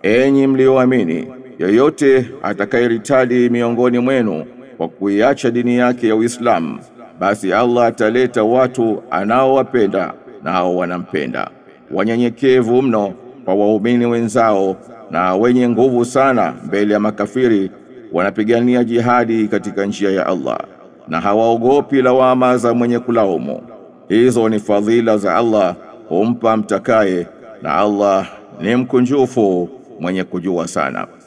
enyi mlioamini, yeyote atakayeritadi miongoni mwenu kwa kuiacha dini yake ya Uislamu, basi Allah ataleta watu anaowapenda nao wanampenda, wanyenyekevu mno kwa waumini wenzao na wenye nguvu sana mbele ya makafiri, wanapigania jihadi katika njia ya Allah na hawaogopi lawama za mwenye kulaumu. Hizo ni fadhila za Allah humpa mtakaye, na Allah ni mkunjufu mwenye kujua sana.